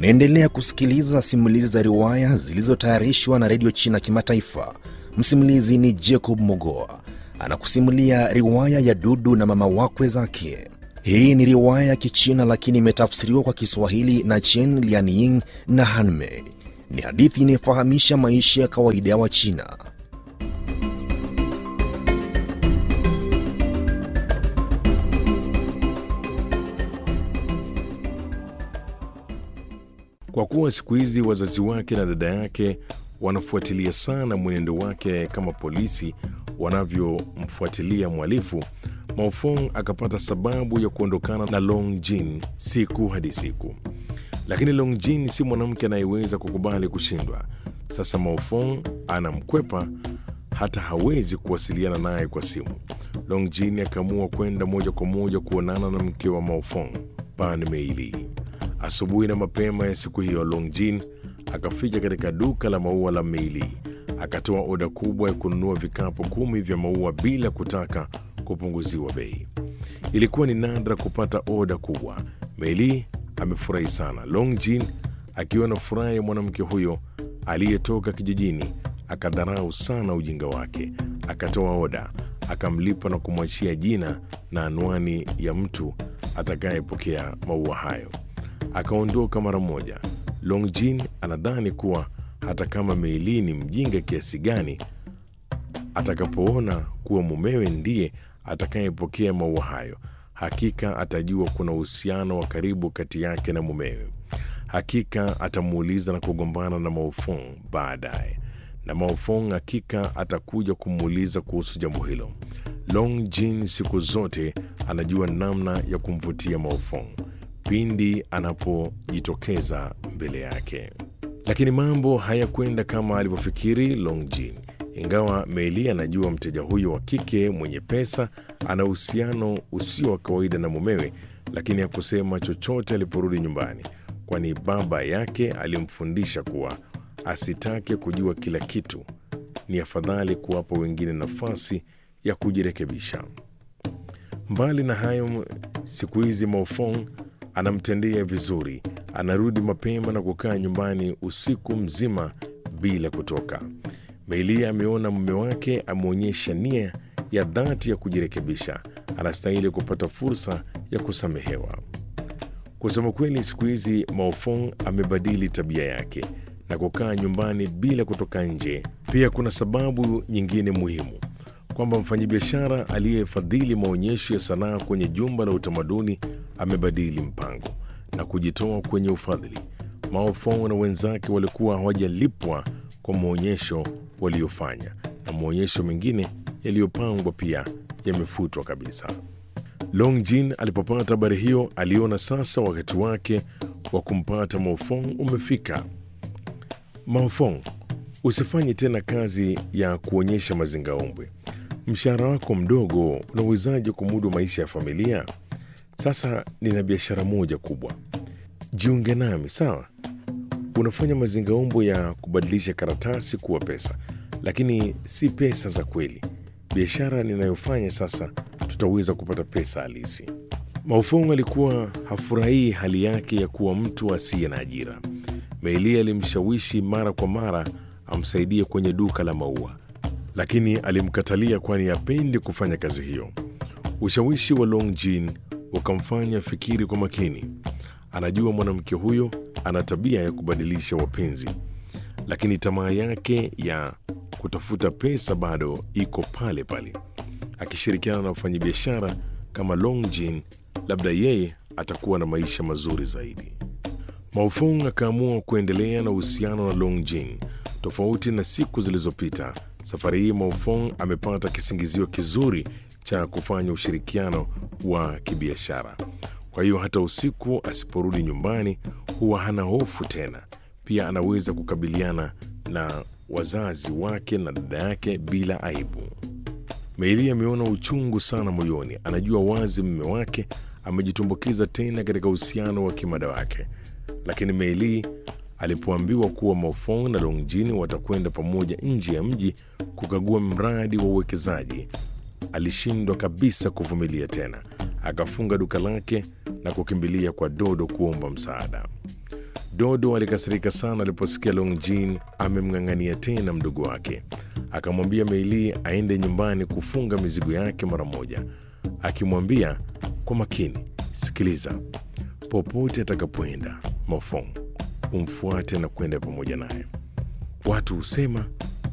Unaendelea kusikiliza simulizi za riwaya zilizotayarishwa na redio China Kimataifa. Msimulizi ni Jacob Mogoa anakusimulia riwaya ya Dudu na mama wakwe zake. Hii ni riwaya ya Kichina lakini imetafsiriwa kwa Kiswahili na Chen Lianying na Hanmei. Ni hadithi inayofahamisha maisha ya kawaida ya Wachina. Kwa kuwa siku hizi wazazi wake na dada yake wanafuatilia sana mwenendo wake kama polisi wanavyomfuatilia mhalifu, Maofong akapata sababu ya kuondokana na Long Jin siku hadi siku. Lakini Long Jin si mwanamke anayeweza kukubali kushindwa. Sasa Maofong anamkwepa, hata hawezi kuwasiliana naye kwa simu. Long Jin akaamua kwenda moja kwa moja kuonana na mke wa Maofong, Pan Meili. Asubuhi na mapema ya siku hiyo, Long Jin akafika katika duka la maua la Meili, akatoa oda kubwa ya kununua vikapu kumi vya maua bila kutaka kupunguziwa bei. Ilikuwa ni nadra kupata oda kubwa. Meili amefurahi sana. Long Jin akiwa na furaha ya mwanamke huyo aliyetoka kijijini, akadharau sana ujinga wake. Akatoa oda, akamlipa na kumwachia jina na anwani ya mtu atakayepokea maua hayo. Akaondoka mara moja. Long Jin anadhani kuwa hata kama Meili ni mjinga kiasi gani, atakapoona kuwa mumewe ndiye atakayepokea maua hayo, hakika atajua kuna uhusiano wa karibu kati yake na mumewe. Hakika atamuuliza na kugombana na Maofong baadaye, na Maofong hakika atakuja kumuuliza kuhusu jambo hilo. Long Jin siku zote anajua namna ya kumvutia Maofong pindi anapojitokeza mbele yake. Lakini mambo hayakwenda kama alivyofikiri Long Jin. Ingawa Meili anajua mteja huyo wa kike mwenye pesa ana uhusiano usio wa kawaida na mumewe, lakini hakusema chochote aliporudi nyumbani, kwani baba yake alimfundisha kuwa asitake kujua kila kitu. Ni afadhali kuwapa wengine nafasi ya kujirekebisha. Mbali na hayo, siku hizi Maofong anamtendea vizuri. Anarudi mapema na kukaa nyumbani usiku mzima bila kutoka. Meilia ameona mume wake ameonyesha nia ya dhati ya kujirekebisha, anastahili kupata fursa ya kusamehewa. Kusema kweli, siku hizi Maofong amebadili tabia yake na kukaa nyumbani bila kutoka nje. Pia kuna sababu nyingine muhimu kwamba mfanyabiashara aliyefadhili maonyesho ya sanaa kwenye jumba la utamaduni amebadili mpango na kujitoa kwenye ufadhili. Maofong na wenzake walikuwa hawajalipwa kwa maonyesho waliofanya, na maonyesho mengine yaliyopangwa pia yamefutwa kabisa. Long Jin alipopata habari hiyo, aliona sasa wakati wake wa kumpata Maofong umefika. Maofong, usifanye tena kazi ya kuonyesha mazingaombwe. Mshahara wako mdogo, unawezaje kumudu maisha ya familia? Sasa nina biashara moja kubwa, jiunge nami sawa? Unafanya mazingaombo ya kubadilisha karatasi kuwa pesa, lakini si pesa za kweli. Biashara ninayofanya sasa, tutaweza kupata pesa halisi. Maofong alikuwa hafurahii hali yake ya kuwa mtu asiye na ajira. Meili alimshawishi mara kwa mara amsaidie kwenye duka la maua, lakini alimkatalia kwani hapendi kufanya kazi hiyo. Ushawishi wa Long Jin ukamfanya fikiri kwa makini. Anajua mwanamke huyo ana tabia ya kubadilisha wapenzi, lakini tamaa yake ya kutafuta pesa bado iko pale pale. Akishirikiana na wafanyabiashara kama Long Jin, labda yeye atakuwa na maisha mazuri zaidi. Maofong akaamua kuendelea na uhusiano na Long Jin. Tofauti na siku zilizopita, safari hii Maofong amepata kisingizio kizuri cha kufanya ushirikiano wa kibiashara. Kwa hiyo hata usiku asiporudi nyumbani huwa hana hofu tena. Pia anaweza kukabiliana na wazazi wake na dada yake bila aibu. Meili ameona uchungu sana moyoni. Anajua wazi mume wake amejitumbukiza tena katika uhusiano wa kimada wake, lakini Meili alipoambiwa kuwa Maofong na Longjin watakwenda pamoja nje ya mji kukagua mradi wa uwekezaji alishindwa kabisa kuvumilia tena. Akafunga duka lake na kukimbilia kwa Dodo kuomba msaada. Dodo alikasirika sana aliposikia Long Jin amemng'ang'ania tena mdogo wake. Akamwambia Meili aende nyumbani kufunga mizigo yake mara moja, akimwambia kwa makini, sikiliza, popote atakapoenda Mofong umfuate na kwenda pamoja naye. Watu husema